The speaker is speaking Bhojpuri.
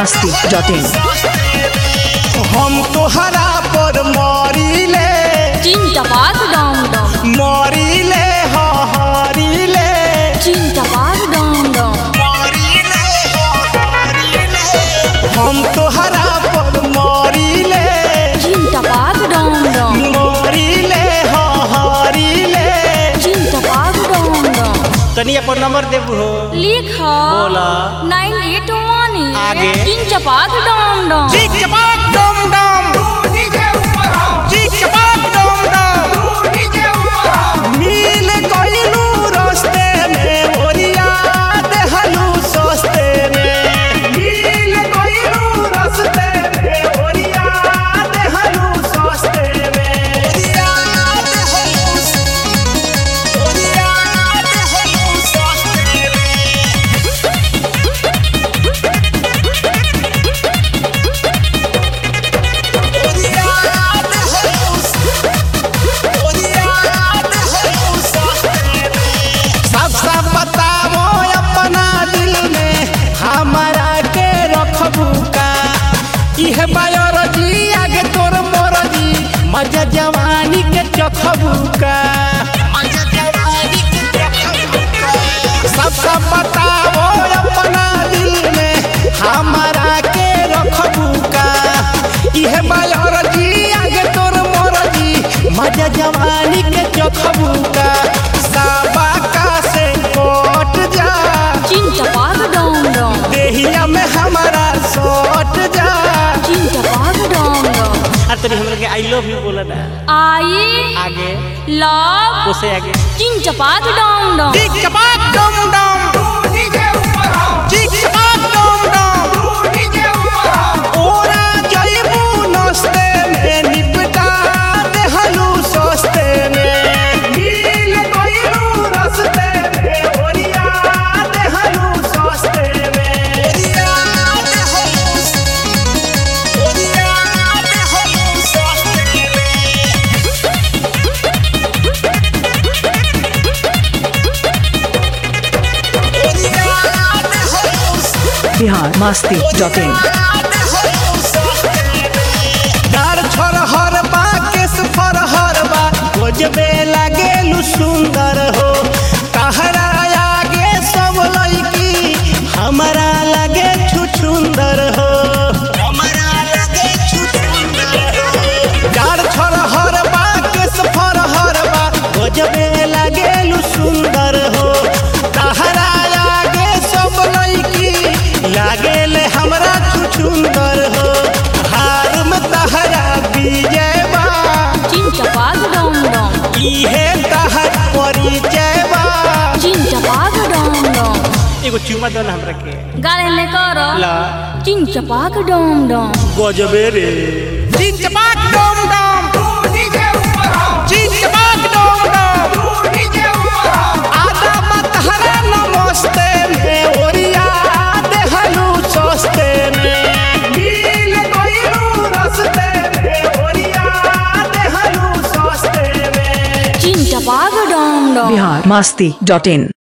masti.in हम तोहरा पर मरीले चिंता पाक डम डम मरीले हरीले चिंता पाक डम डम हम तोहरा पर मरीले चिंता पाक डम डम मरीले हरीले चिंता पाक डम डम तनी अपन नंबर देबू हो लिख बोला। नाइन एट वन आगे। चिंता पाक डम डम चिक चपाक डम डम चिक चपाक डम डम मिल गइलू रस्ते में ओरिया देहलू सस्ते में मिल गइलू रस्ते में ओरिया देहलू सस्ते में ओरिया देहलू ओरिया देहलू सस्ते में सब सब बताओ अपना दिल में हमारा के रखबू का इह बायोलॉजी आगे तोर मोरजी मजा जवानी के चखबू का सब सब बताओ अपना दिल में हमारा के रखबू का इह बायोलॉजी आगे तोर मोरजी मजा जवानी के चखबू का साबा का से कोट जा चिंता पाक डम डम देहिया में हमारा सोट जा चिंता पाक डम डम अरे तनी हमरा के आई लव यू बोला ना आई आगे लव उसे आगे चिंता पाक डम डम चिक चपाक डम डम चिक चपाक डम डम ओरा जइबू नस्ते में निपटा देहलू सस्ते में मिल गइलू रस्ते में ओरिया देहलू सस्ते में ओरिया देहलू ओरिया देहलू सस्ते में Bihar masti.in डार छोर हर बा केस फर हर बा खोजबे लागेलु सुंदर हो तहरा आगे सब लड़की हमारा लगे छुछुंदर हो हमारा लगे छुछुंदर हो डार छोर हर बा केस फर हर बा खोजबे लागेलु सुंदर हो तहरा आगे सब लड़की लागेले हमरा छुछुंदर हो हार में तहरा विजय बा चिंता पाक डम डम इहे तहर परिचय बा चिंता पाक डम डम एगो चुमा दो ना हमरा के गाले में कर ला चिंता पाक डम डम गजबे रे चिन चपाक डम डम चिन चपाक डम डम आदा मत हरा नमस्ते में ओरिया देहलू सस्ते में मिल गइलू रस्ते में ओरिया देहलू सस्ते में चिंता पाक डम डम Bihar masti.in